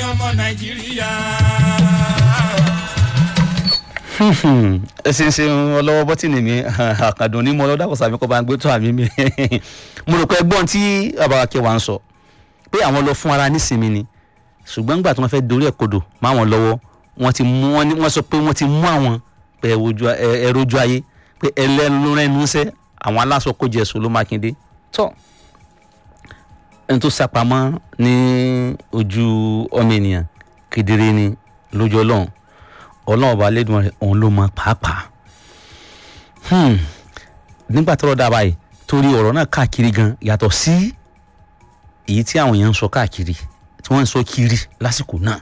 ọmọ nàìjíríà. ẹ ṣe ń ṣe ọlọ́wọ́ bọ́tìnì mi àkàndùn ní mo lọ́dọ̀ àkọsà mi kọ́ bá ń gbé tó àmì mi mo rò pé ẹgbọ́n tí bàbá kẹwàá ń sọ pé àwọn lọ fún ara nísìnyí ni ṣùgbọ́n nígbà tí wọ́n fẹ́ dorí ẹ̀ kodò má wọn lọ́wọ́ wọ́n ti mú wọn ní wọ́n sọ pé wọ́n ti mú àwọn pé ẹ rojú ayé pé ẹlẹ́nu ló rẹ́nu sẹ́ àwọn aláṣọ kó jẹ èso ló mákindé tọ́ ẹni tó sápamọ́ ní ojú ọmọ ènìyàn kedere ni lójú ọlọ́run ọlọ́run ọba lẹ́dùn rẹ̀ òun ló mọ pàápàá nígbà tọ́rọ̀ dá báyìí torí ọ̀rọ̀ náà káàkiri gan yàtọ̀ sí èyí tí àwọn èèyàn ń sọ káàkiri tí wọ́n ń sọ kiri lásìkò náà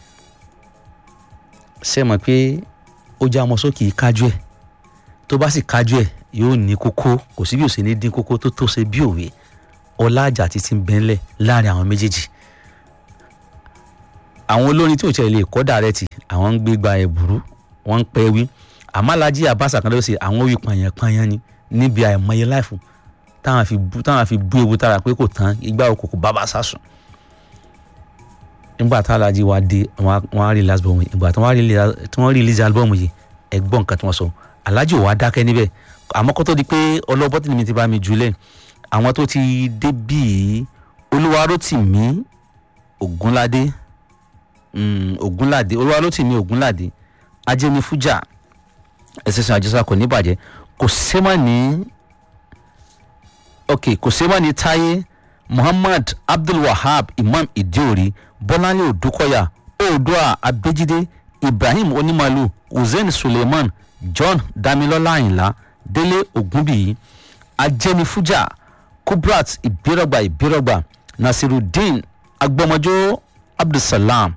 ṣe mọ̀ pé ó já ọmọ sókè kájú ẹ̀ tó bá sì kájú ẹ̀ yóò ní kókó kò sí bí ó ṣe ní dín kókó tó tó ṣe bí òwe ọlá àjà títí ń bẹ́ńlẹ̀ láàrin àwọn méjèèjì àwọn olórin tí ò tiẹ̀ lè kọ́ dàrẹ́tì àwọn ń gbé gba ẹ̀bùrú wọ́n ń pẹ́ wí àmọ́ alájí àbáṣà kan ló ṣe àwọn wí pààyàn-pààyàn ni níbi àìmọye láìfù táwọn fi bú táwọn fi bú ewu tára pé kò tán igbá òkòkò bàbá sásùn nígbà tá alájí wa dé wọn á rí last album yìí ìgbà tí wọ́n rí release album yìí ẹ gbọ́ nǹkan tí wọ́n sọ alájí ò wá dákẹ́ níbẹ̀ àmọ́ kó tó di pé ọlọ́bọ́tì mi ti bá mi jùlẹ̀ àwọn tó ti dé bíi olúwarótìmí ògúnládé ògúnládé olúwarótìmí ògúnládé ajẹnifújà ẹsẹsẹ àjọsà kò ní bàjẹ́ kò sẹ́mà ní ok kò sẹ́mà ní táyé muhammad abdulwahab imam idiori bọ́láńlé odúkọ̀yà oòdùà abẹ́jídé ibrahim onímàlú hussein suleiman john damilọ́lá àyìnlá délé ògúnbíyí ajẹnifújà kubrat ìbírọ̀gbà ìbírọ̀gbà nasirudeen agbọmọjọ abdulsalam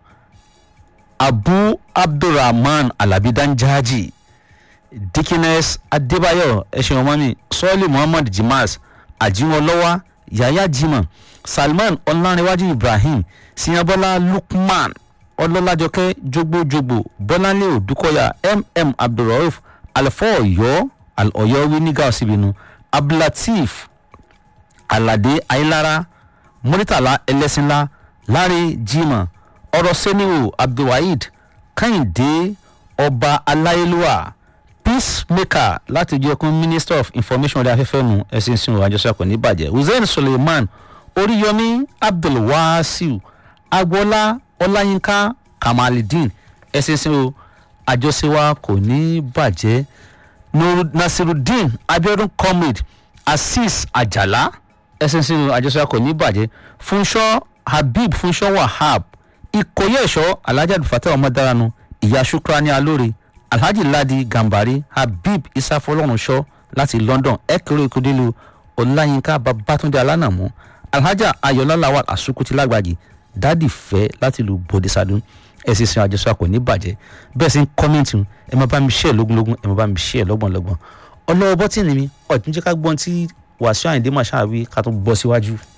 abu abdulrahman alabidanjaji dikines adébáyọ̀ ẹṣin ọmọmi sọọli muhammad jimas ajimọlọwà yaya jimọ salman ọlárẹwájú ibrahim siyanbọlá lukman ọlọ́lájọkẹ́ jogbojogbo bọ́láńlé òdúkọ̀yà mm abdulrauf alfọ ọ̀yọ́ ọ̀yọ́ wí nígà ọ̀sibinu abdulateef alade ayilara muritala ẹlẹ́sìnlá láre jimọ ọ̀rọ̀ sẹ́niwò abdulwaheed kẹ́hìndé ọba aláyélúwà peacemaker láti jẹ́ kún minister of information ọ̀dẹ afẹ́fẹ́ nu ẹ̀sìn sínú àjọṣepọ̀ nìbàjẹ́ hussein suleiman oríyọmí abdulwasiu agboola ọláyínká kamalidin ẹ̀sìn sínú àjọṣewà kò ní bàjẹ́ nasirudeen abiodun comrade azeez ajala ẹ̀sìn sínú àjọṣewà kò ní bàjẹ́ funṣọ́ habib funṣọ́ wahab ìkòyí ẹ̀ṣọ́ alhaji abdulfatah ọmọdaranu ìyá shukrani alóore alhaji ladi gambari habib isafọlọ́runṣọ́ láti london ẹ̀kẹ́rẹ́ ìkọ́dẹ́lu ọláyínká babatunde alánàmú alhaja ayọ̀lá lawal asukuti lágbàjì dádì fẹ́ láti lu bòdìsádùn ẹ̀sìn sin àjọṣe àkọ́ ní bàjẹ́ bẹ́ẹ̀ sì ń kọ́mẹ́ǹtì ẹ máa bá mi ṣe ẹ̀ lógúnlógún ẹ máa bá mi ṣe ẹ̀ lọ́gbọ̀nlọ́gbọ̀n ọlọ́wọ́ bọ́tì ni mi ọ̀tún jẹ́ ká gbọ́n tí wàásù àyìndé màṣáà wí ká tún bọ́ síwájú.